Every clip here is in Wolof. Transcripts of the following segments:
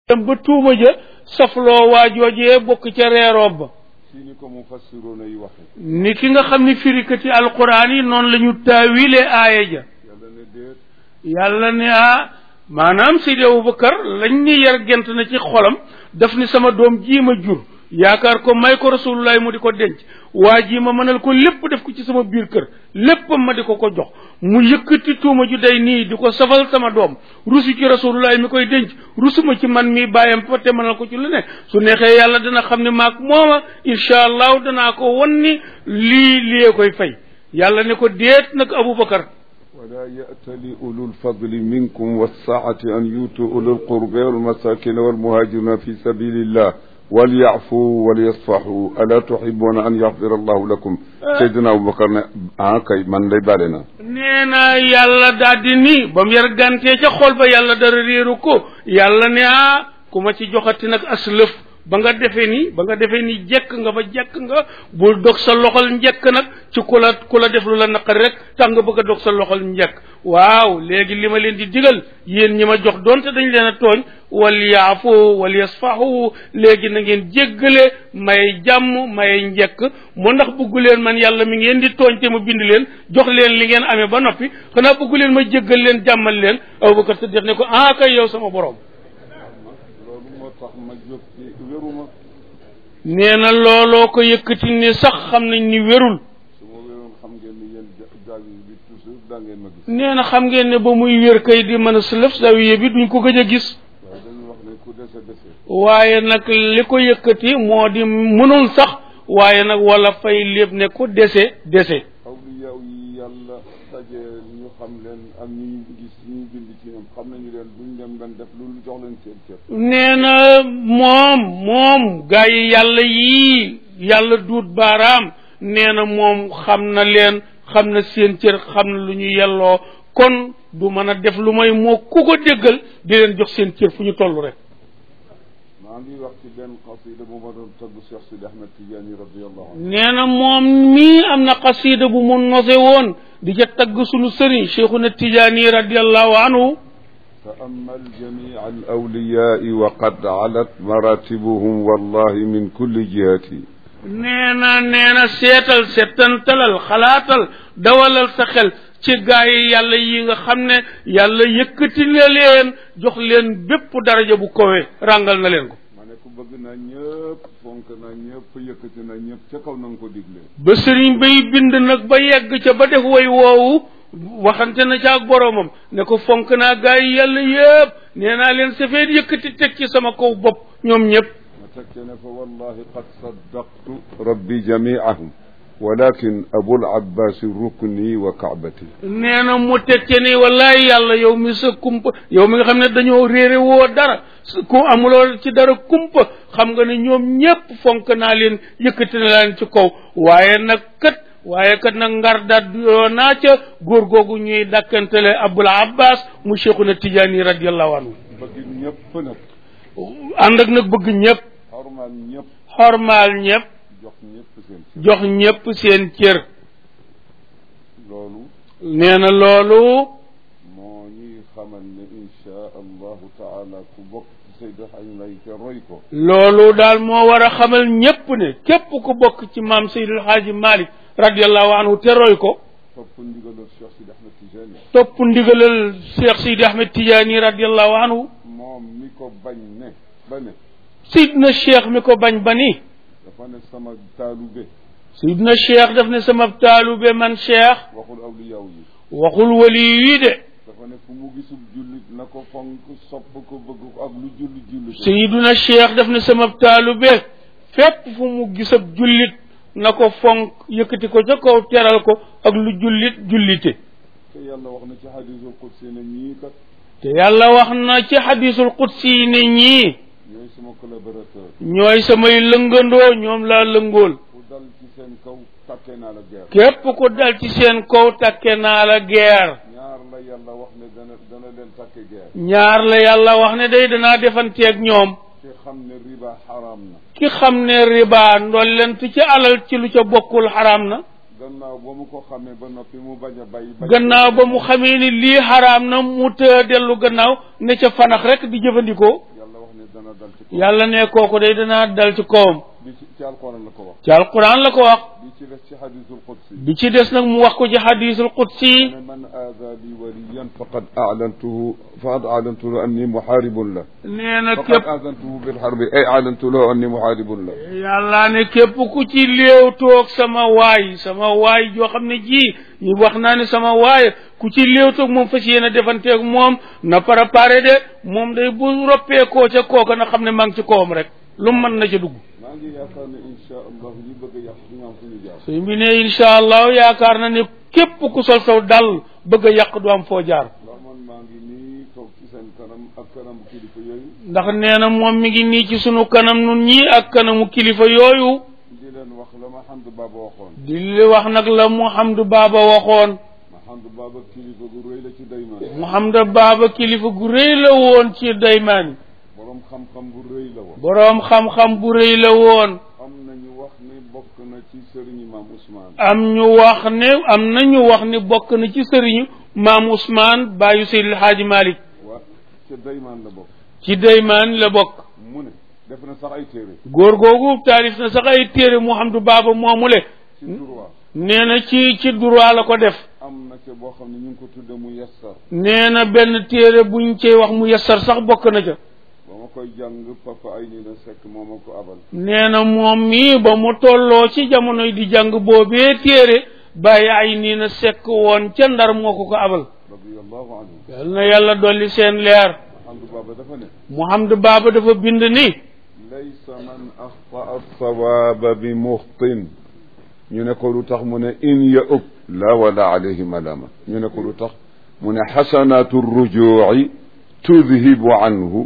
dem ba tuuma ja safloo waa joojee bokk ca reeroob ba si ni ko mufassiroona yi waxe ni ki nga xam ni firikati alquran yi noonu la ñu taawile aaya ja yàlla ne déet yàlla ne ah maanaam Seydi Abubakar lañ ni yar gent na ci xolam daf ni sama doom jii ma jur yaakaar ko may ko rasulullah mu di ko denc waa ji ma mënal ko lépp def ko ci sama biir kër léppam ma di ko ko jox mu yëkkati tuuma ju day nii di ko safal sama doom rusu ci rasulullah mi koy denc rusuma ci man mi bàyyam fa te mënal ko ci lu ne su neexee yàlla dana xam ne maag mooma incha allahu danaa ko won ni lii lii koy fay yàlla ne ko déet nag Abubakar ولا يأتل أولو الفضل منكم والسعة أن يؤتوا أولو القربى والمساكين والمهاجرين في سبيل الله وليعفوا وليصفحوا ألا تحبون أن يغفر الله لكم سيدنا أبو بكر ne ah kay man lay bale na nee na yàlla daldi ni ba mu yar gantee ca xol ba yàlla dara réeru ko yàlla ne ah ku ma ci joxati nag aslëf ba nga defee ni ba nga defee ni jekk nga ba jekk nga bul dog sa loxol njekk nag ci ku la ku la def lu la naqari rek tax nga bëgg a dog sa loxol njekk waaw léegi li ma leen di digal yéen ñi ma jox doonte dañ leen a tooñ wal yaafu wal yasfahu léegi na ngeen jéggale may jàmm may njekk moo ndax bëggu leen man yàlla mi ngeen di tooñ te ma bind leen jox leen li ngeen amee ba noppi xanaa bëggu leen ma jéggal leen jàmmal leen Abubakar Siddiq ne ko ah kay yow sama borom loolu moo tax ma jóg ci wéruma nee na looloo ko yëkkati ne sax xam nañ ni wérul su ma wéroon xam ngeen ni yéen jaag bi toujours daa ngeen ma gis nee na xam ngeen ne ba muy wér kay di mën a sëlëf zawiye bi duñ ko gëj a gis waaye dañu wax ne ku dese dese waaye nag li ko yëkkati moo di mënul sax waaye nag wala fay lépp ne ko dese dese awliya yi yàlla daje ñu xam leen ak ñu gis ñu bind ci ñoom xam nañu leen duñ dem ben def lu jox leen seen cër nee na moom moom gaa yi yàlla yii yàlla duut baaraam nee na moom xam na leen xam na seen cër xam na lu ñu yelloo kon du mën a def lu may moo ku ko déggal di leen jox seen cër fu ñu toll rek maa ngi wax ci benn xasida bu ma doon tagg Cheikh Sidi Ahmed Tidiane radiallahu anhu nee na moom mii am na xasida bu mu nose woon di ca tagg sunu sëriñ cheikhuna tijaani radiallahu anhu تأمل جميع الأولياء وقد علت مراتبهم والله من كل جهة nee na nee na seetal settantalal xalaatal dawalal sa xel ci gaa yi yàlla yi nga xam ne yàlla yëkkati na leen jox leen bépp daraja bu kowe ràngal na leen ko ma ne ko bëgg naa ñëpp fonk naa ñëpp yëkkati naa ñëpp ca kaw na nga ko digle ba sëriñ bay bind nag ba yegg ca ba def way woowu waxante na ca ak boroomam ne ko fonk naa gaa yi yàlla yëpp nee naa leen safeet yëkkati teg ci sama kaw bopp ñoom ñëpp ma tekke ne fa wallahi qad saddaqtu rabbi jamiahum walakin abul abbasi rukni wa kaabati nee na mu tekke ni wallahi yàlla yow mi sa kumpa yow mi nga xam ne dañoo réere woo dara ku amuloo ci dara kumpa xam nga ne ñoom ñépp fonk naa leen yëkkati na leen ci kaw waaye nag kat waaye kat nag ngar daat yoo naa ca góor googu ñuy dàkkantele abul abbas mu cheikhuna tijaani radiallahu anhu bëgg ñëpp nag ànd ak nag bëgg ñépp xormaal ñëpp xormaal ñépp jox ñëpp seen jox ñépp seen cër loolu nee na loolu moo ñuy xamal ne insha allahu taala ku bokk ci Seydi Xaj May te roy ko loolu daal moo war a xamal ñépp ne képp ku bokk ci maam Seydil Xaaji Malik radiallahu anhu te roy ko topp ndigalal Cheikh Sidi Ahmed Tijani topp ndigalal Cheikh Sidi Ahmed Tidiane radiallahu anhu moom mi ko bañ ne ba ne Sidna Cheikh mi ko bañ ba ni dafa ne sama taalube Sidna Cheikh daf ne sama taalube man Cheikh waxul awliyaaw yi waxul wali yi de dafa ne fu mu gisul jullit na ko fonk sopp ko bëgg ko ak lu julli julli ko Sidna Cheikh daf ne sama taalube fépp fu mu gisab jullit na ko fonk yëkkati ko ca kaw teral ko ak lu jullit jullite te yàlla wax na ci hadisul qudsi ne ñii kat te yàlla wax na ci xadisul qudsi yi ne ñii ñooy sama collaborateur ñooy samay lëngandoo ñoom laa lëngool ku dal ci seen kaw takkee naa la guerre képp ku dal ci seen kaw takke naa la guerre ñaar la yàlla wax ne dana dana leen takke guerre ñaar la yàlla wax ne day danaa defanteeg ñoom te xam ne riba xaraam na ki xam ne riba ndollent ci alal ci lu ca bokkul xaraam na gannaaw ba mu ko xamee ba noppi mu bañ a bàyyi bañ gannaaw ba mu xamee ni lii xaraam na mu të dellu gannaaw ne ca fanax rek di jëfandikoo yàlla wax ne dana dal ci kaw yàlla ne kooku day danaa dal ci kawam bi ci ci alquran la ko wax ci alquran la ko wax bi ci des ci hadisul qudsi bi ci des nag mu wax ko ci hadisul qudsi ne man aada li waliyan faqad aalantuhu faqad aalantuhu anni muharibun la nee na faqad képp aadantuhu bil harbi ay aalantu lahu anni muharibun la yàlla ne képp ku ci léew toog sama waay sama waay joo xam ne ji ñu wax naa ne sama waay ku ci léew toog moom fas yéene defanteeg moom na préparé de moom day bu roppeekoo ca kooka na xam ne maa ngi ci kawam rek lu mu mën na ca dugg maa ngi yaakaar ne insha allah ñi bëgg a yàq duñu am fu ñu jaar suñ bi ne incha allah yaakaar na ne képp ku sol saw dal bëgg a yàq du am foo jaar ndax man maa ngi nii toog ci seen kanam ak kanamu kilifa yooyu ndax nee na moom mi ngi nii ci sunu kanam nun ñii ak kanamu kilifa yooyu di leen wax la ma xamdu baaba waxoon di li wax nag la Mouhamadou Baba waxoon ma xamdu baaba kilifa gu rëy la ci daymaan Mouhamadou Baba kilifa gu rëy la woon ci daymaan borom xam-xam bu rëy la woon boroom xam-xam bu rëy la woon am nañu wax ni bokk na ci sëriñ Imam Ousmane am ñu wax ne am na ñu wax ne bokk na ci sëriñu maam Ousmane baayu Seydil Hadji Malick waa ca daymaan la bokk ci daymaan la bokk mu ne def na sax ay téere góor googu taalif na sax ay téere Mouhamadou Baba moomule ci droit nee na ci ci droit la ko def am na ca boo xam ne ñu ngi ko tudde mu yessar nee na benn téere buñ cey wax mu yessar sax bokk na ca ba ma koy jàng papa ay nii na sekk moo ma ko abal nee na moom mii ba mu tolloo ci jamono di jàng boobee téere bàyyi ay nii na sekk woon ca ndar moo ko ko abal radiallahu anhu yal na yàlla dolli seen leer xamdu baaba dafa ne Mouhamadou Baba dafa bind ni laysa man axtaa sawaaba bi muxtin ñu ne ko lu tax mu ne in ya ub la wala alayhi malama ñu ne ko lu tax mu ne xasanatu rujuci tudhibu anhu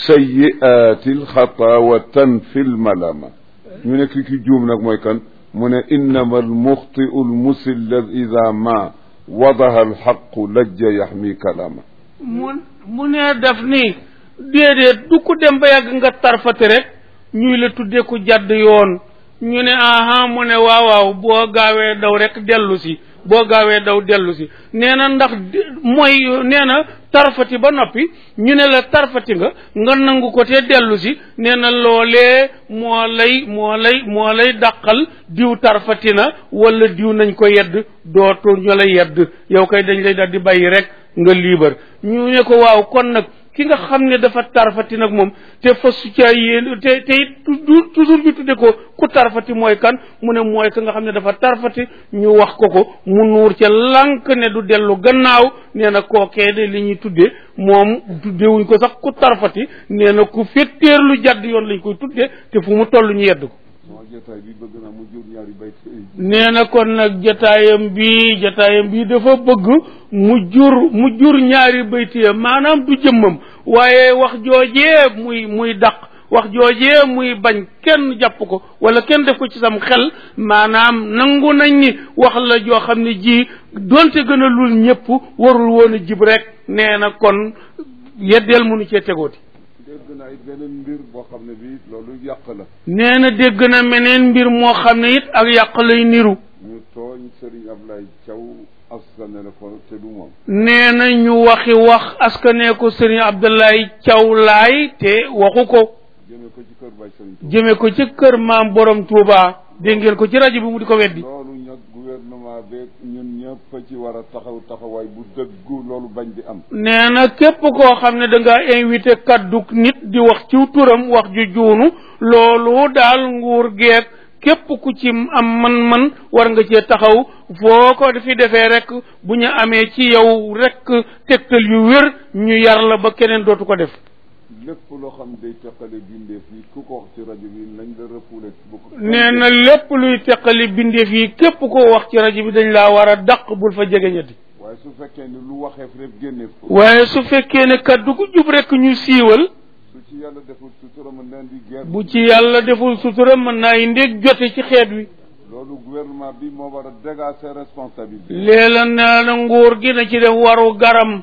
sayiaati alxata wa tanfi lmalama ñu ne ki ki juum nag mooy kan mu ne innama almuxtiu almusil ida ma wadaha alxaqu lajja yaxmi kalama mu mu ne def ni déedéet du ko dem ba yàgg nga tarfate rek ñuy la tuddee ku jàdd yoon ñu ne aha mu ne waaw waaw boo gaawee daw rek dellu si boo gaawee daw dellu si nee na ndax mooy nee na tarfati ba noppi ñu ne la tarfati nga nga nangu ko te dellu si nee na loolee moo lay moo lay moo lay dàqal diw tarfati na wala diw nañ ko yedd dootu ñu la yedd yow kay dañ lay dal di bàyyi rek nga liibar ñu ne ko waaw kon nag ki nga xam ne dafa tarfati nag moom te fasu ca yéen te te it toujours ñu tudde ko ku tarfati mooy kan mu ne mooy ka nga xam ne dafa tarfati ñu wax ko ko mu nuur ca lànk ne du dellu gannaaw nee na kookee de li ñuy tudde moom tuddewuñ ko sax ku tarfati nee na ku fetteerlu jadd yoon lañ koy tudde te fu mu toll ñu yedd ko sama jotaay bi bëgg naa mu jur ñaari bayt nee na kon nag jataayam bi jataayam bi dafa bëgg mu jur mu jur ñaari baytiya maanaam du jëmmam waaye wax joojee muy muy dàq wax joojee muy bañ kenn jàpp ko wala kenn def ko ci sam xel maanaam nangu nañ ni wax la joo xam ne ji doonte gën a lul ñëpp warul woon a jib rek nee na kon yeddeel mënu cee tegooti dégg naa it beneen mbir boo xam ne bii loolu yàq la nee na dégg na meneen mbir moo xam ne it ak yàq lay niru ñu tooñ Serigne Ablaye Thiaw askane la ko te du moom nee na ñu waxi wax askanee ko sëriñ Abdoulaye Thiaw laay te waxu ko jëme ko ci kër Baye Serigne Touba jëme ko ci kër maam borom Touba dégg ngeen ko ci rajo bi mu di ko weddi loolu nag gouvernement beeg ñun ñëpp ci war a taxaw taxawaay bu dëggu loolu bañ di am nee na képp koo xam ne da nga invité kaddu nit di wax ci turam wax ju juunu loolu daal nguur geeg képp ku ci am man-man war nga cee taxaw foo ko fi defee rek bu ñu amee ci yow rek tegtal yu wér ñu yar la ba keneen dootu ko def lépp loo xam day teqale bindeef yi ku ko wax ci rajo bi nañ la refoulé bu ko nee na lépp luy teqali bindeef yi képp koo wax ci rajo bi dañ laa war a dàq bul fa jege ñetti waaye su fekkee ni lu waxeef rek génneef ko waaye su fekkee ne kaddu gu jub rek ñu siiwal su ci yàlla deful sutura mën leen di guerre bu ci yàlla deful sutura mën naa indi jote ci xeet wi loolu gouvernement bi moo war a dégager ses responsabilités léela nee na nguur gi na ci def waru garam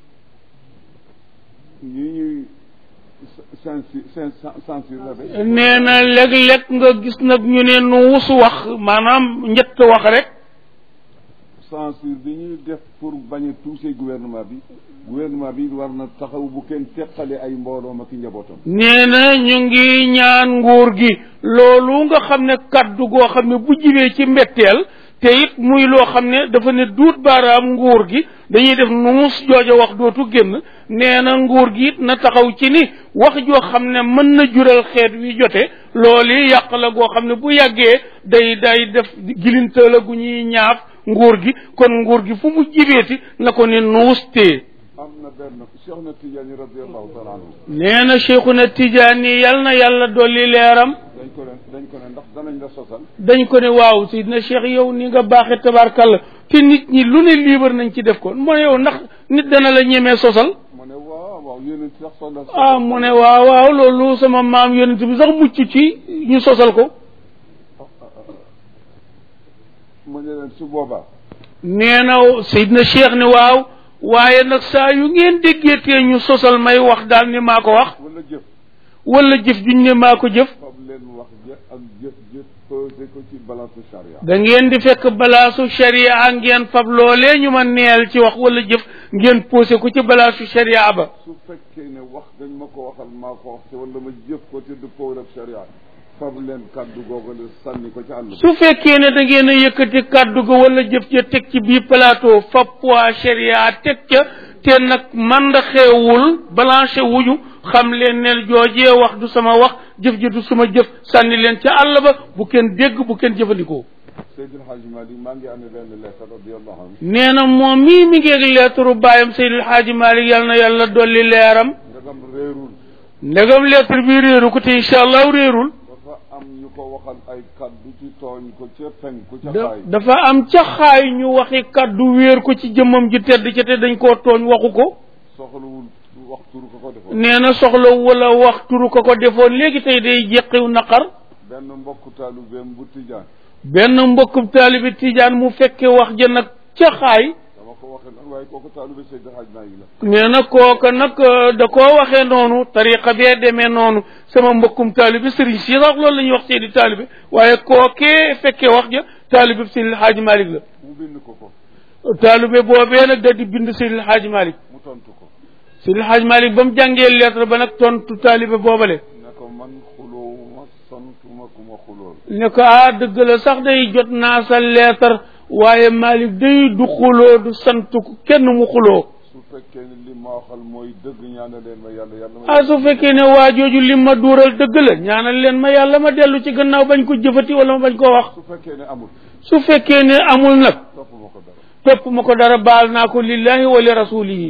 ñi ñuy sensi sen censuré nee na léeg-léeg nga gis nag ñu ne nu wusu wax maanaam njëtt wax rek censure bi ñuy def pour bañ a toucher gouvernement bi gouvernement bi war na taxaw bu kenn teqale ay mbooloom ak i njabootam nee na ñu ngi ñaan nguur gi loolu nga xam ne kaddu goo xam ne bu jibee ci mbetteel te it muy loo xam ne dafa ne duut baaraam nguur gi dañuy def nuus jooja wax dootu génn nee na nguur gi it na taxaw ci ni wax joo xam ne mën na jural xeet wi jote loolu yàq la goo xam ne bu yàggee day day def gilinta la gu ñuy ñaaf nguur gi kon nguur gi fu mu jibeeti na ko ne nuus tee am na benn Cheikh na Tidiane radiallahu taala anhu nee na Cheikhuna Tijaani yal na yàlla dolli leeram dañ ko ne dañ ko ne ndax danañ la sosal dañ ko ne waaw Seydina Cheikh yow ni nga baaxee tabarkalla te nit ñi lu ne liibar nañ ci def ko mu ne yow ndax nit dana la ñemee sosal mu ne waaw waaw yéen sax sosal ah mu ne waaw waaw loolu sama maam yonent bi sax mucc ci ñu sosal ko mu ne leen su boobaa nee na Seydina Cheikh ne waaw waaye nag saa yu ngeen déggeetee ñu sosal may wax daal ni maa ko wax wala jëf wala jëf juñ ne maa ko jëf fab leen wax ja ak jëf jëf pesé ko ci balance charia da ngeen di fekk balaasu sharia ngeen fab loolee ñu ma neel ci wax wala jëf ngeen posé ko ci balaasu sharia ba su fekkee ne wax dañ ma ko waxal maa ko wax te wala ma jëf ko te du pawr ak charia fab leen kàddu googu la sànni ko ci àll ba su fekkee ne da ngeen a yëkkati kàddu ga wala jëf ja teg ci biir plateau fab poids sharia teg ca te nag man da xeewul blanché wuñu xam leen ne joojee wax du sama wax jëf ji du suma jëf sànni leen ca àll ba bu kenn dégg bu kenn jëfandikoo Seydil Hadji Malick maa ngi amee benn lettre radiallahu anhu nee na moom mii mi ngeeg lettre baayam Seydil Hadji Malick yal na yàlla dolli leeram ndegam réerul ndegam lettre bi réeru ko te incha allah réerul dafa am ñu ko waxal ay kàddu ci tooñ ko ca penku ca da xaay dafa am ca xaay ñu waxi kàddu wéer ko ci jëmmam ji tedd ca te dañ koo tooñ waxu ko soxlawul waxturu ko ko defoon nee na soxla wala wax turu ko ko defoon léegi tey day jeqiw naqar benn mbokku taalubeem bu tijaan benn mbokkum taalibi tijaan mu fekke wax ja nag ca xaay dama ko waxee nag waaye kooku taalube Seydil Hadji Malick la nee na kooka nag euh, da koo waxee noonu tariqa bee demee noonu sama mbokkum taalibi sëriñ si sax loolu la ñuy wax seedi taalibi waaye kookee fekkee wax ja taalibi Seydil Hadji Malick la mu bind ko ko taalibe boobee nag da di bind Seydil Hadji Malick mu tontu ko Seydil Hadji Malick ba mu jàngee lettre ba nag tontu taalibe boobale ne ko man xuloowuma santuma ku ma xulool ne ko ah dëgg la sax day jot naa sa lettre waaye Malick day du xuloo du sant ku kenn mu xuloo su fekkee ne li ma waxal mooy dëgg ñaana leen ma yàlla yàlla ma ah su fekkee ne waa jooju lim ma duural dëgg la ñaanal leen ma yàlla ma dellu ci gannaaw bañ ko jëfati wala ma bañ koo wax su fekkee ne amul su fekkee ne amul nag topp ma ko dara topp ma ko dara baal naa ko lillahi wa li rasulihi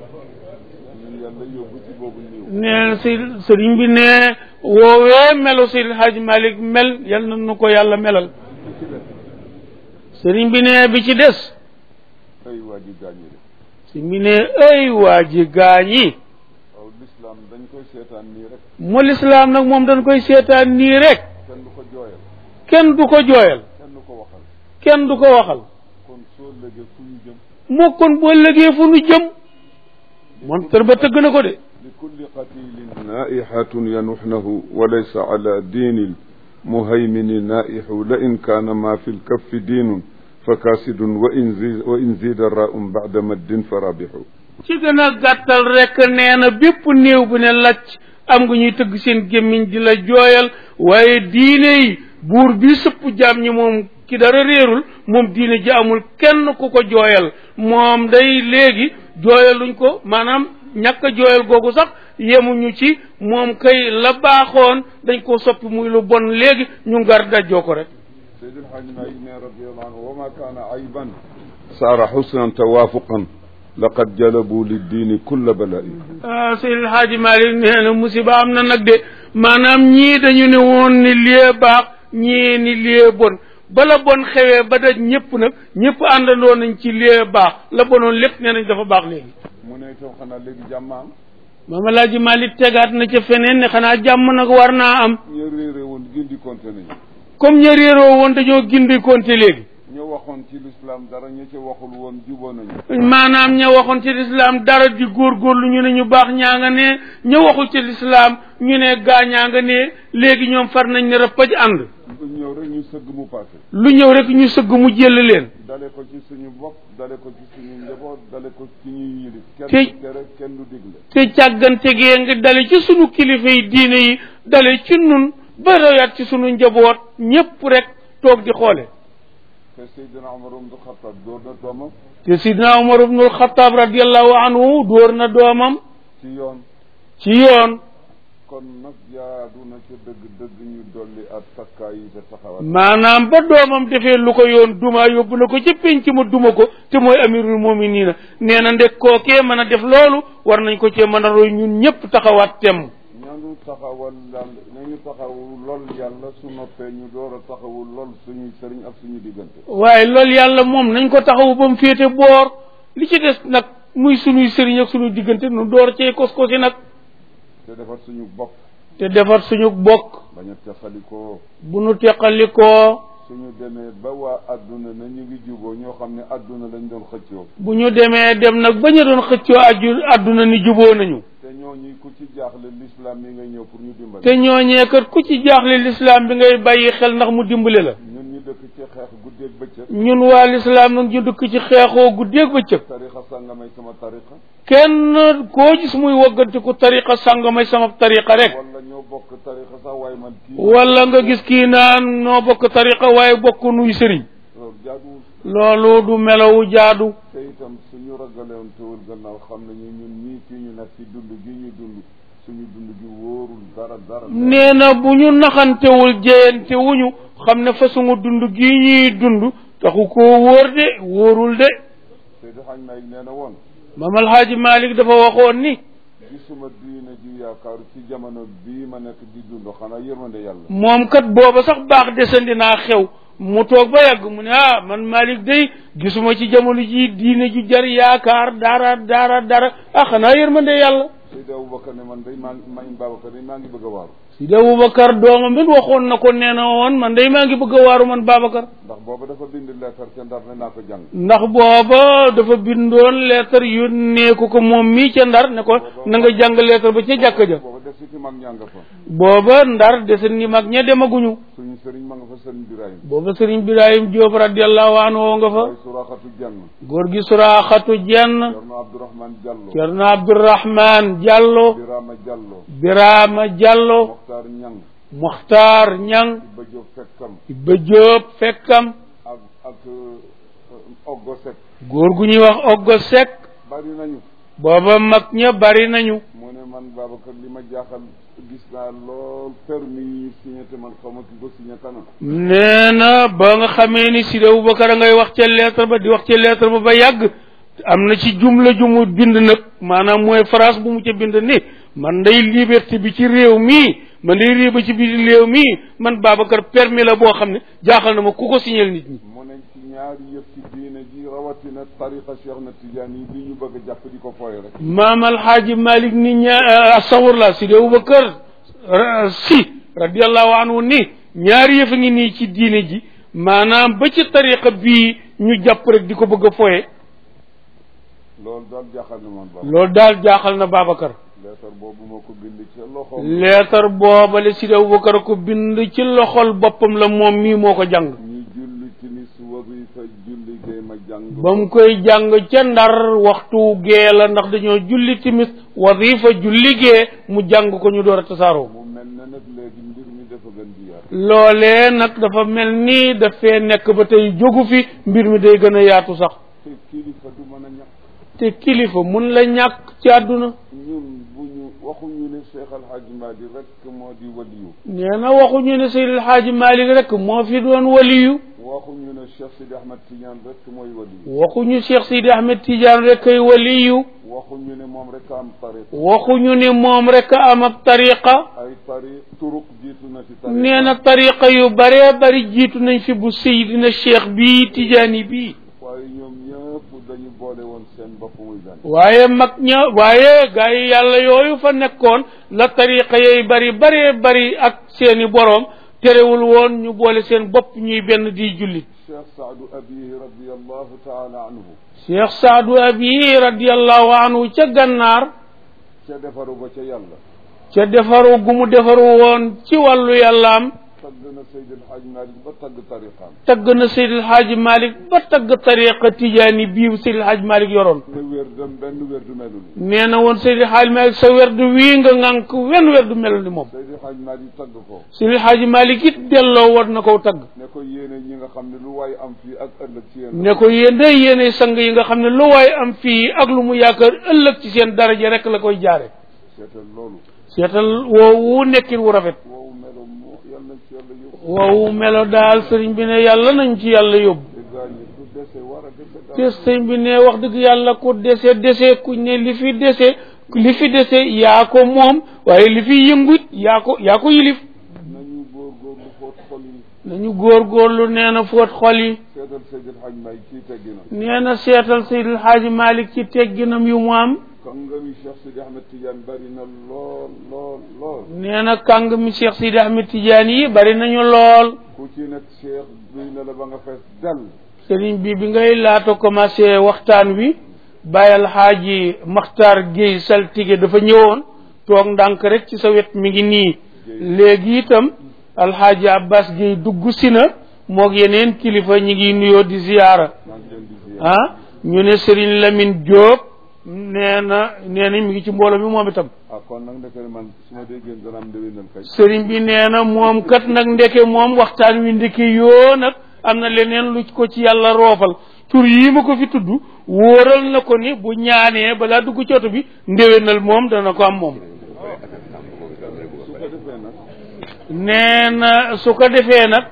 ñun yàlla yóbbu ci boobu niiw nee si sëriñ bi ne woowee melo Seydil Hadji Malick mel yal na nu ko yàlla melal ci def sëriñ bi ne bi ci des ay waa ji gaañu de sëriñ bi ne ay waa ji gaañi waaw l'islam dañ koy seetaan nii rek mu lislaam nag moom dañ koy seetaan nii rek kenn du ko jooyal kenn du ko jooyal kenn du ko waxal kenn du ko waxal kon soo légee fu ñu jëm moo kon boo lëgee fu nu jëm moom tër ba tëgg na ko de li kulli qatilin naihatun yanuxnahu wa laysa ala diini lmuhaymini naihu la in kaana ma fi lkaffi diinun fa kaasidun wa in zi wa in zida raum bada maddin fa rabixu ci gën a gàttal rek nee na bépp néew bu ne lacc am nga ñuy tëgg seen gémmiñ di la jooyal waaye diine yi buur bi sëpp jaam ñi moom ki dara réerul moom diine ji amul kenn ku ko jooyal moom day léegi jooyaluñ ko maanaam ñàkk a jooyal googu sax yemuñu ci moom kay la baaxoon dañ koo soppi muy lu bon léegi ñu ngar dajjoo ko rek Seydi El Hadji Malick ne radiallahu anhu wa ma kaana ayban saara xusnan tawaafuqan laqad jalabu liddiini kulla balaa'i ah Seydil Hadji Malick nee na musiba am na nag de maanaam ñii dañu ne woon ni lie baax ñii ni lie bon bala bon xewee ba daj ñëpp nag ñëpp àndandoo nañ ci lie baax la bonoon lépp nee nañ dafa baax léegi mu ne itam xanaa léegi jàmm am Maam Alaaji Malick tegaat na ca feneen ne xanaa jàmm nag war naa am ñu réere woon gindi konte nañu comme ña réeroo woon dañoo gindi konte léegi ñu waxoon ci lislaam dara ñu ci waxul woon juboo nañu maanaam ña waxoon ci lislaam dara di góorgóorlu ñu ne ñu baax ñaa nga ne ña waxul ci lislaam ñu ne gaa ñaa nga ne léegi ñoom far nañ ne rëppaj ànd ñëw rek rek ñu sëgg mu passé lu ñëw rek ñu sëgg mu jël leen dale ko ci suñu bopp dale ko ci suñu njaboot dale ko ci ñuy yilif kenn Te- du tere kenn du digle te càggante gee nga dale ci sunu kilifa yi diine yi dale ci nun ba royaat ci sunu njaboot ñépp rek toog di xoole te Seydina Omar ibn Khattab door na doomam te sidna umar ibnul xataab radiallahu anhu dóor na doomam ci yoon ci yoon kon nag jaadu na ca dëgg-dëgg ñu dolli ak takkaay yi te taxawat maanaam ba doomam defee lu ko yoon duma yóbbu na ko ci penc ma duma ko te mooy amirul muminina nee na ndek kookee mën a def loolu war nañ ko cee mën a roy ñun ñëpp taxawaat temm ñaanu taxawal yàlla nañu taxaw lool yàlla su noppee ñu door a taxawul lool suñuy sëriñ ak suñu diggante waaye loolu yàlla moom nañ ko taxawu ba mu féete boor li ci des nag muy sunuy sëriñ ak sunuy diggante nu door cee kos-kosi nag te defar suñu bopp te defar suñu bokk bañ a texalikoo bu nu teqalikoo suñu demee ba waa adduna na ñu ngi juboo ñoo xam ne adduna lañ doon xëccoo bu ñu demee dem nag ba ñu doon xëccoo aju àdduna ni juboo nañu te ñooñu ku ci jaaxle l'islam mi nga ñëw pour ñu dimbali te ñooñee kat ku ci jaaxle lislaam bi ngay bàyyi xel ndax mu dimbale la ñun ñu dëkk ci xeex guddeeg bëccëg ñun waa lislaam nag ñu dëkk ci xeexoo guddeeg bëccëg tarixa sàngamay sama tarixa kenn koo gis muy waggantiku tariqa sàngamay sama tariqa rek wala ñoo bokk tarixa sax waaye man kii wala nga gis kii naan noo bokk tariqa waaye bokk nuy sëriñ loolu jaaduwul loolu du melawu jaadu te itam suñu ragalewoon tewul gannaaw xam nañu ñun ñii fii ñu nekk ci dund gi ñu dund suñu dund gi wóorul dara dara nee na bu ñu naxantewul jeyante wuñu xam ne façon dund gii ñuy dund taxu koo wóor de wóorul de Seydi Xaaj Maalik nee na woon maam alhaaji malik dafa waxoon ni gisuma diine ji yaakaaru ci jamono bii ma nekk di dund xanaa yërmande yàlla moom kat booba sax baax desandi naa xew mu toog ba yàgg mu ne ah man malik day gisuma ci jamono ji diine ju jar yaakaar dara dara dara ah xanaa yërmande yàlla Seydi Aboubacar ne man day maa ngi man Babacar day maa ngi bëgg a waaru Sidi Aboubacar doomam it waxoon na ko nee na woon man day maa ngi bëgg a waaru man Babacar ndax booba dafa bind leetar ca ndar ne naa ko jàng ndax booba dafa bindoon leetar yónnee ko ko moom mii ca ndar ne ko na nga jàng leetar ba ca jàkka ja booba def si ci mag ñaa nga fa booba ndar desen ni mag ña demaguñu suñu sëriñ ma nga fa sëriñ Birahim booba sëriñ Birahim Diop radiallahu anhu nga fa waaye suraxatu jann góor gi suraaxatu jenn Cerno Abdourahman Diallo cerno Abdourahman Diallo Birama Diallo Birama Diallo Mokhtar Ñang Muxtaar Ñang Ibba Diop fekkam Ibba Diop fekkam ak ak euh, Oggo Seck góor gu ñuy wax Oggo Seck bari nañu booba mag ña bari nañu mu ne man Babacar li ma jaaxal gis naa lool permis yi ñu signé te man xaw ma ki ko signé kanam nee na ba nga xamee ni Sidi Aboubacar a ngay wax ca lettre ba di wax ca lettre ba ba yàgg am na ci jumla ju mu bind nag maanaam mooy phrase bu mu ca bind ni man day liberté bi ci réew mii man day riba ci biir réew mii man Babacar permis la boo xam ne jaaxal na ma ku ko signal nit ñi mu ne ci ñaari yëf ci diine ji rawatina tariqa Cheikh na Tidiane yi bi ñu bëgg a jàpp di ko fooye rek maam alxaaji malik ni ña astafurlah Sidi Aboubacar ra- si radiallahu anhu ni ñaari yëf a ngi nii ci diine ji maanaam ba ci tariqa bii ñu jàpp rek di ko bëgg a foye loolu daal jaaxal na man Babacar loolu daal jaaxal na Babacar leetar boobu moo ko bind ci loxoom leetar boobale Sidi Aboubacar ko bind ci loxol boppam la moom mii moo ko jàng ñu julli timis wasifa julli gay ma jàng ba mu koy jàng ca ndar waxtu gee la ndax dañoo julli timis wasifa julli gee mu jàng ko ñu door a tasaaroo mu mel ne nag léegi mbir mi dafa gën di yaatu loolee nag dafa mel ni dafee nekk ba tey jógu fi mbir mi day gën a yaatu sax te kilifa du mën a ñàkk te kilifa mun la ñàkk ci àdduna ñun bu ñu waxuñu ne Cheikh Al Hadj Madi rek moo di waliyu nee na waxuñu ne Seydil Xaaji Malik rek moo fi doon waliyu waxuñu ne Cheikh Sidi Ahmed Tidiane rek mooy waliyu waxuñu Cheikh Sidi Ahmed Tidiane rek ay waliyu waxuñu ne moom rek a am tariq waxuñu ni moom rek a am ab tariqa ay tari turuq jiitu na ci tariqa nee na tariqa yu baree bari jiitu nañ fi bu Seydina Cheikh bii Tidiane bii waaye ñoom ñëpp dañu boole woon seen bopp muy benn waaye mag ña waaye gaa yi yàlla yooyu fa nekkoon la tariqa yooyu bari baree bari ak seeni boroom terewul woon ñu boole seen bopp ñuy benn di jullit Cheikh Saadu Abihi radiallahu taala anhu Cheikh Saadu Abi radiallahu anhu ca gànnaar ca defaru ba ca yàlla ca defaru gu mu defaru woon ci wàllu yàllaam tagg na Seydi El Hadj Malick ba tagg tariqaam tagg na Seydil Hadji Malick ba tagg tariqa tijaani bii Seydil Hadji Malick yoroon ne wér dem benn wér du melu ni nee na woon Seydil Hadji Malick sa werdu wii nga ŋànk wenn werdu mel ni moom Seydi El Hadj Malick tagg ko Seydil Hadji Malick it delloo war na ko tagg ne ko yéene ñi nga xam ne lu waay am fii ak ëllëg ci yéen ne ko yéen day yéene sang yi nga xam ne lu waay am fii ak lu mu yaakaar ëllëg ci seen daraja rek la koy jaare seetal loolu seetal woowu nekkin wu rafet woowu melo moo yal nañ ci yàlla yóbbu woowu melo daal sëriñ bi ne yàlla nañ ci yàlla yóbbu te gaa ñi ku dese war a dese te daal sëriñ bi ne wax dëgg yàlla ku dese dese ku ne li fi dese li fi dese yaa ko moom waaye li fi yëngut yaa ko yaa ko yilif nañu góorgóorlu foot xol yi nañu góorgóorlu nee na fóot xol yi seetal Seydi El Hadj Malick kii tegginam nee na seetal Seydil Hadji Malick ci tegginam yu mu am kàngami Cheikh Sidi Ahmed Tidiane bari na lool lool lool nee na kàng mi Cheikh Sidi Ahmed Tidiane yi bari nañu lool ku ci nekk Cheikh duy na la ba nga fees dell sëriñ bi bi ngay laata commencé waxtaan wi bàyyal xaaji Maxtaar Guèye saltige dafa ñëwoon toog ndànk rek ci sa wet mi ngi nii léegi itam alxaaji Abbas Guèye dugg si na moog yeneen kilifa ñi ngi nuyoo di ziyaara maa ngi leen di ziar ah ñu ne sëriñ Lamine Diop nee na nee na mi ngi ci mbooloo mi moom itam ah kon nag ndeke man su ma déggee dana am ndewénal kay sëriñ bi nee na moom kat nag ndeke moom waxtaan wi ndeke yoo nag am na leneen lu ko ci yàlla roofal tur yii ma ko fi tudd wóoral na ko ni bu ñaanee balaa dugg ci oto bi ndéwénal moom dana ko am moom su ko defee nag nee na su ko defee nag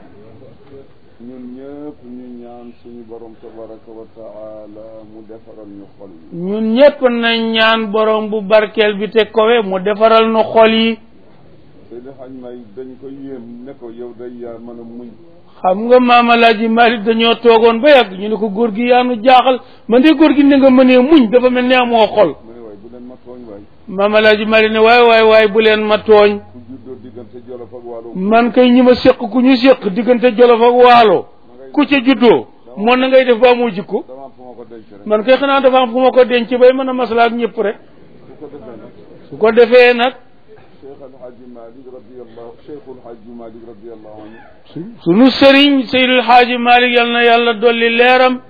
ñun ñëpp ñu ñaan suñu borom tabaraka wa taala mu defaral ñu xol yi ñun ñépp nañ ñaan borom bu barkeel bi te kowe mu defaral nu xol yi Seydi Hadj Malick dañ ko yéem ne ko yow day yaa mën a muñ xam nga maam Alaaji Malik dañoo toogoon ba yàgg ñu ne ko góor gi yaanu jaaxal man de góor gi ne nga mënee muñ dafa mel ne amoo xol mu ne waay bu leen ma tooñ waay maam Alaaji Malik ne waay waay waay bu leen ma tooñ ku juddoo diggante Jolof ak Waalo man kay ñi ma séq ku ñu séq diggante Jolof ak Waalo ku ca juddoo moon na ngay def ba amoo jikko dama am fu ma ko denc rek man kay xanaa dafa am fu ma ko denc bay mën a maslaa ak ñëpp rek su ko defee nag su ko defee nag Cheikh Al Hadj Malick radiyallahu Cheikhul Hadj Malick radiyallahu anhu sunu sëriñ Seydil Xaaji Malik yal na yàlla dolli leeram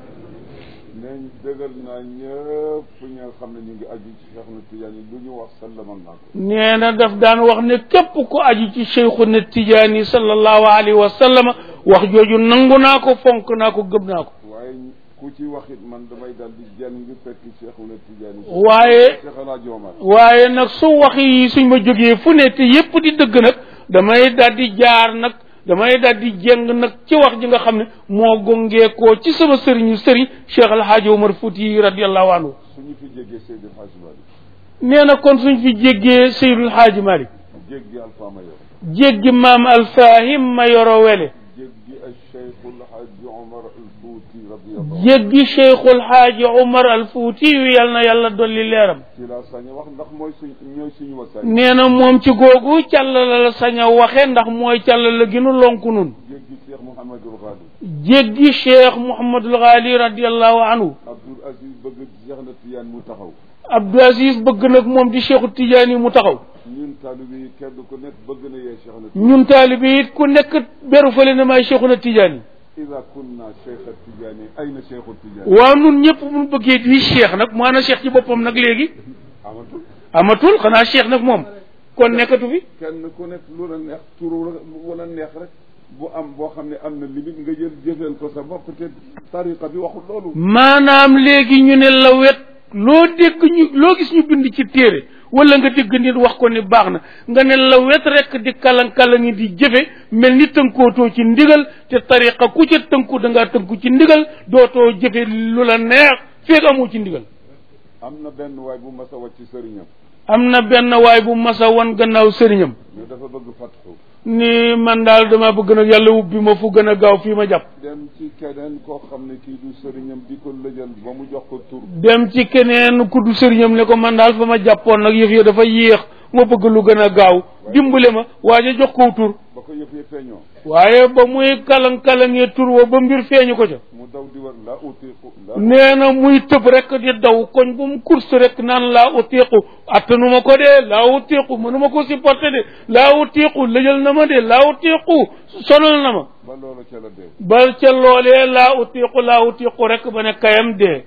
neñ dëgal naa ñëpp ñi nga xam ne ñu ngi aju ci Cheikh na Tidiane yi lu ñu wax sallamal naa ko nee na daf daan wax ne képp ku aju ci Cheikhuna Tijaani sallallahu alayhi wa sallam wax jooju nangu naa ko fonk naa ko gëm naa ko waaye ku ci wax it man damay daal di jël ngi fekk Cheikh na Tidiane yi waaye Cheikh El Hadj Omar waaye nag su wax yi suñ ma jógee fu ne te yépp di dëgg nag damay daal di jaar nag damay daal di jéng nag ci wax ji nga xam ne moo gongeekoo ci sama sëriñu sëriñ Cheikh El Hadj Omar Fouti radiallahu anhu suñu fi jéggee Seydi El Hadj Malick nee na kon suñ fi jéggee Seydul Hadji Malick jéggi Alpha Mayor jéggi maam Alfahim ma yoro wele jéggi al Cheikhul Hadj Omar al Fouti radiyallahu jéggi Cheikhul Hadji Omar al Fouti yu yal na yàlla dolli leeram ci laa sañ a wax ndax mooy suñ ñooy suñu wasaay nee na moom ci googu càllala la sañ a waxe ndax mooy càllala gi nu lonku nun jéggi Cheikh Mouhamadul Ghali jéggi Cheikh Mouhamadul Ghali radiallahu anhu Abdoul Aziz bëgg Cheikh na Tidiane mu taxaw Abdou Aziz bëgg nag moom di Cheikhu Tidiane mu taxaw ñun taalibe yi kenn ku nekk bëgg na yee Cheikh na ñun taalibe it ku nekk beru fële ne maay Cheikhuna Tidiane ida kunna Cheikh Tidiane ayna Cheikhu Tidiane waaw nun ñëpp mun bëggee di Cheikh nag maanaam Cheikh ci boppam nag léegi amatul amatul xanaa Cheikh nag moom kon nekkatu fi kenn ku nekk lu la neex turu wala neex rek bu am boo xam ne am na limite nga jël jëfeel ko sa bopp te tariqa bi waxul loolu maanaam léegi ñu ne la wet loo dégg ñu loo gis ñu bind ci téere wala nga dégg nit wax ko ni baax na nga ne la wet rek di kalan-kalangi di jëfe mel ni tënkootoo ci ndigal te tariqa ku ca tënku da ngaa tënku ci ndigal dootoo jëfe lu la neex feeg amoo ci ndigal am na benn waay bu mas a wàcc ci sëriñam am na benn waay bu masa wan gannaaw sëriñam mais dafa bëgg fatxu ni man daal dama bëgg nag yàlla ubbi ma fu gën a gaaw fii ma jàpp dem ci keneen koo xam ne kii du sëriñam di ko lëjal ba mu jox ko tur dem ci keneen ku du sëriñam ne ko man daal fa ma jàppoon nag yëf ya dafa yéex ma bëgg lu gën a gaaw dimbale ma waaye jox ko tur ba ko yëf yi feeñoo waaye ba muy kalang-kalangee tur wa ba mbir feeñu ko ca mu daw di war la utiqu la nee na muy tëb rek di daw koñ bu mu course rek naan laa utiiqu attanuma ko de laa utiiqu mënuma ko supporter de laa utiiqu lëjal na ma de laa utiiqu sonal na ma ba loolu ca la dee bal ca loolee laa utiiqu laa utiiqu rek ba ne kayam dee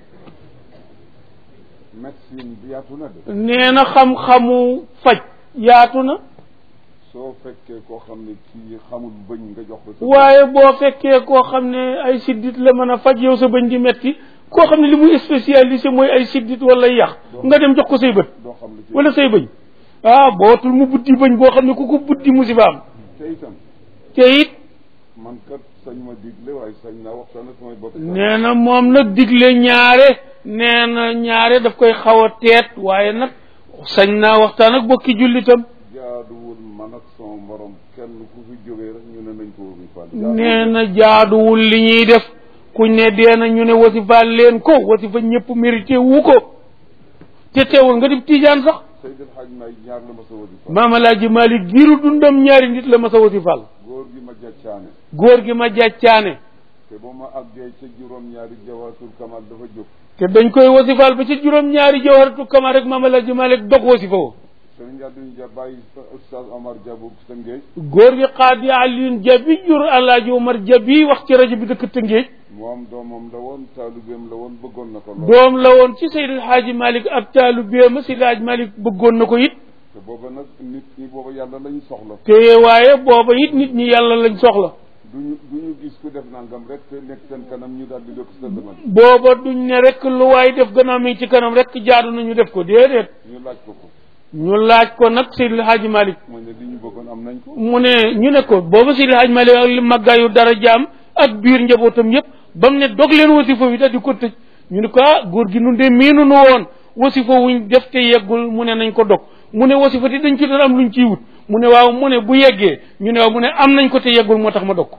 médecine bi yaatu na de nee na xam-xamu faj yaatu na soo fekkee koo xam ne kii xamul bëñ nga jox ko sa waaye boo fekkee koo xam ne ay siddit la mën a faj yow sa bëñ di metti koo xam ne li muy spécialisé mooy ay siddit wala yax nga dem jox ko say bët doo xam lu ci wala say bëñ ah bootul mu buddi bëñ boo xam ne ku ko buddi musiba am te itam te it man kat sañ ma digle waaye sañ naa waxtaan ak samay bopp nee na moom nag digle ñaare nee na ñaare daf koy xaw a teet waaye nag sañ naa waxtaan ak bokki jullitam jaaduwul man ak sama morom kenn ku fi jógee rek ñu ne nañ ko wóobi fan nee na jaaduwul li ñuy def kuñ ne dee na ñu ne wasifaal leen ko wasifa ñëpp mérité wu ko te teewul nga di tiijaan sax Seydil Hadj May ñaar la ma sa wóobi fan maam alaaji malik giiru dundam ñaari nit la ma sa wasifaal góor gi ma jàccaane góor gi ma jàccaane te ba ma àggee ca juróom-ñaari jawaatul kamal dafa jóg te dañ koy wasifaal ba ci juróom-ñaari jawharatu kamal rek maam alaaji malik dog wasifa wo sëriñ Abdou Dia bàyyi sa Oustaz Omar Diabou sa ngéej góor gi xaadi Alioune Jabi jur alaaji Omar Jabi wax ci rajo bi dëkk Tëngéej moom doomam la woon taalubeem la woon bëggoon na ko lool doom la woon ci Seydil Haaji Malik ab taalu béema Seydil Haaji Malik bëggoon na ko it te booba nag nit ñi booba yàlla lañ soxla te waaye booba it nit ñi yàlla lañ soxla duñu duñu gis ku def nangam rek te nekk seen kanam ñu daal di dëkk sëlmal booba duñ ne rek lu waay def gannaaw mi ngi ci kanam rek jaadu nañu def ko déedéet ñu laaj ko ko ñu laaj ko nag Seydil Haaji Malik mu ne li ñu bëggoon am nañ ko mu ne ñu ne ko booba Seydil Haaji Malik ak li màggaayu dara jaam ak biir njabootam yëpp ba mu ne dog leen wasifa wi da di ko tëj ñu ne ko ah góor gi nun de miinu nu woon wasifa wuñ def te yeggul mu ne nañ ko dog mu ne wasifa ti dañ ci doon am luñ ciy wut mu ne waaw mu ne bu yeggee ñu ne waaw mu ne am nañ ko te yeggul moo tax ma dog ko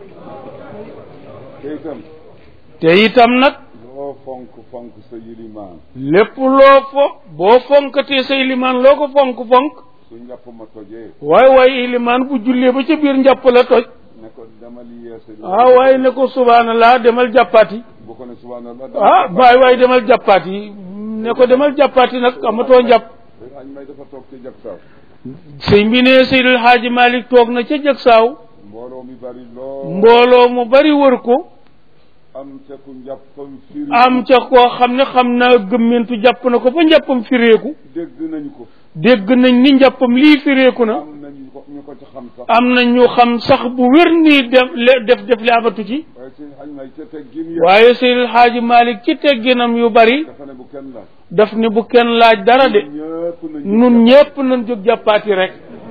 te itam te itam nag loo fonk fonk sa yilimaan lépp loo fo boo fonkatee say limaan loo ko fonk fonk su njàpp ma tojee waaye waaye ilimaan bu jullee ba ca biir njàpp la toj ne ko demal yeese ah waaye ne ko subhanallah demal jàppaati bu ko ne subhanallah ah waay waay demal jàppaati ne ko demal jàppaati nag amatoo njàpp dañ añ may dafa toog ci jag saaw sëñ bi ne Seydil Haaji Malik toog na ca jag saaw mbooloo mi bari lool mbooloo mu bari wër ko am ca ku njàppam firi am ca koo xam ne xam naa gëmmentu jàpp na ko ba njàppam fireeku dégg nañu ko dégg nañ ni njàppam lii fireeku na am nañu ko ñu ko ci xam sax am na ñu xam sax bu wér nii def le- def def li amatu ci waaye seen xañ may ca teggin ya waaye Seydil Haaji Malik ci tegginam yu bari dafa ne bu kenn laaj daf ne bu kenn laaj dara de ñëpp nañu nun ñépp nañ jóg jàppaati rek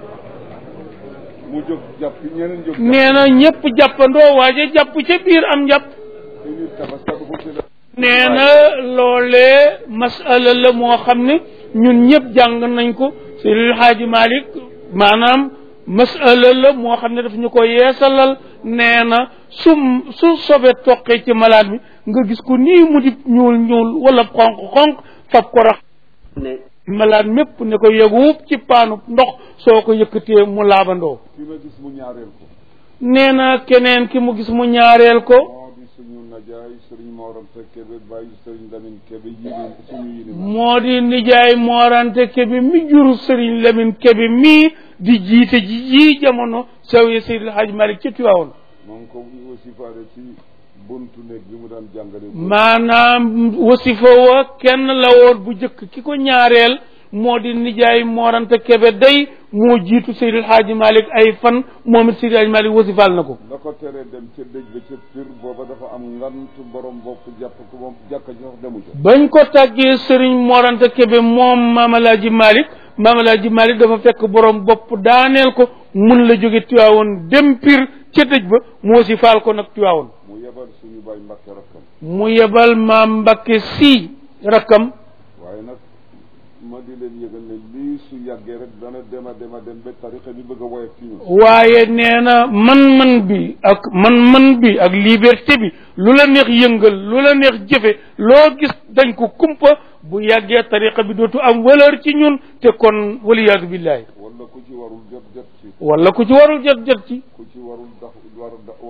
mu jóg jàpp ñeneen jóg nee na ñépp jàppandoo waaje jàpp ca biir am njàpp ci nit tabaskatu ko ci la nee na loolee masala la moo xam ne ñun ñëpp jàng nañ ko Seydil Haaji Malik maanaam masala la moo xam ne daf ñu ko yeesalal nee na su su sobe toqee ci malade bi nga gis ko nii mu di ñuul ñuul wala xonq xonq fab ko rax ne malade mépp ne ko yeguub ci paanu ndox soo ko yëkkatee mu laabandoo fi ma gis mu ñaareel ko nee na keneen ki mu gis mu ñaareel ko moo di suñu najaay sëriñ Moram te Kébé bàyyi sëriñ Lamine Kébé yilin suñu yilin moo di nijaay moorante kebe mi juru sëriñ Lamin kebe mii di jiite ji ji jamono sawiye Seydil Hadj Malick ci Tiwaawoon moo ngi ko aussi faale ci buntu néeg bi mu daan jàngale maanaam wasifa wa kenn la woon bu jëkk ki ko ñaareel moo di nijaay moorante kebe day moo jiitu Seydil Hadj Malick ay fan moom it Seydil Hadj Malick wasifaal na ko la ko teree dem ca dëj ba ca pir booba dafa am ngant borom bopp jàpp ko moom jàkka ji sax demu ca bañ ko tàggee sëriñ morante kebe moom maamalaaji Malick maamalaaji Malick dafa fekk borom bopp daaneel ko mun la jóge Tiwaawoon dem pir ca dëj ba moo si faal ko nag Tiwaawoon mu yebal suñu bàyyi mbàkke rakkam mu yebal maam Mbakke si rakkam waaye nag ma di leen yëgal ne lii su yàggee rek dana dema dema dem ba tarixa bi bëgg a woyof ci ñun waaye nee na man-man bi ak man-man bi ak liberté bi lu la neex yëngal lu la neex jëfe loo gis dañ ko kumpa bu yàggee tariqa bi dootu am valeur ci ñun te kon waliyaadu billahi wala ku ci warul jot jot ci wala ku ci warul jot jot ci ku ci warul dax war a war a wax ku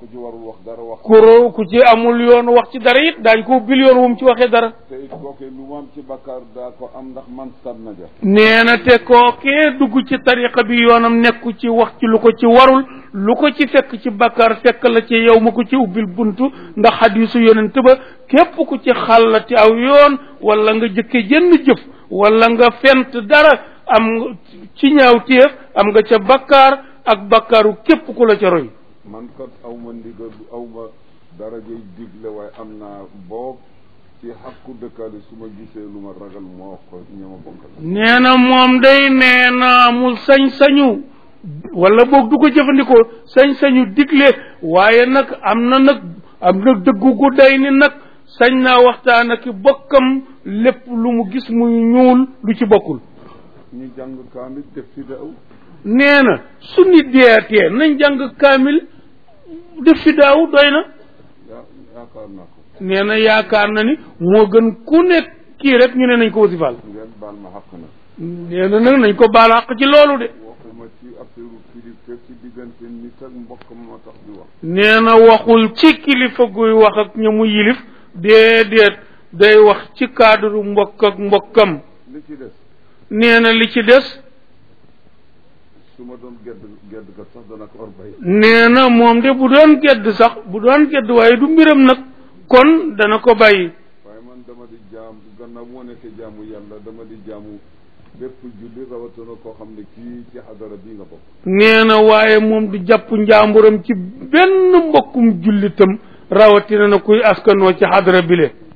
ku ci warul wax dara wax kuro ku ci amul yoon wax ci dara it daañ ko ubbil yoon wu mu ci waxee dara te it kooke lu mu am ci bakkaar daa ko am ndax man sat na ja nee na te kookee dugg ci tariqa bi yoonam nekku ci wax ci lu ko ci warul lu ko ci fekk ci bakkaar fekk la ci yow ma ko ci ubbil buntu ndax xadisu yonent ba képp ku ci xàllati aw yoon wala nga jëkke jënn jëf wala nga fent dara am nga ci ñaaw téef am nga ca bakkaar ak bakkaaru képp ku la ca roy man kat aw ma ndigal aw ma darajay digle waaye am naa boob ci xàqu dëkkaale su ma gisee lu ma ragal moo wax ko ña ma bokkal nee na moom day nee na mu sañ-sañu wala boog du ko jëfandikoo sañ-sañu digle waaye nag am na nag am na dëggu gu day ni nag sañ naa waxtaan ak bokkam lépp lu mu gis muy ñuul lu ci bokkul ñu jàng kaamil def fi daaw nee na su nit deetee nañ jàng kaamil def fi daaw doy na yaa yaakaar naa ko nee na yaakaar na ni moo gën ku nekk kii rek ñu ne nañ ko wasifal ngeen baal ma xaq na nee na nag nañ ko baal àq ci loolu de waxuma ci affaire kilifa ci diggante nit ak mbokkam moo tax di wax nee na waxul ci kilifa guy wax ak ña mu yilif déedéet day wax ci cadre mbokk ak mbokkam li ci des nee na li ci des su ma doon gedd gedd kat sax dana ko war bay nee na moom de bu doon gedd sax bu doon gedd waaye du mbiram nag kon dana ko bàyyi waaye man dama di jaam gannaaw moo nekkee jaamu yàlla dama di jaamu bépp julli rawatina koo xam ne kii ci xadara bii nga bokk nee na waaye moom du jàpp njàmburam ci benn mbokkum jullitam rawatina na kuy askanoo ci xadra bile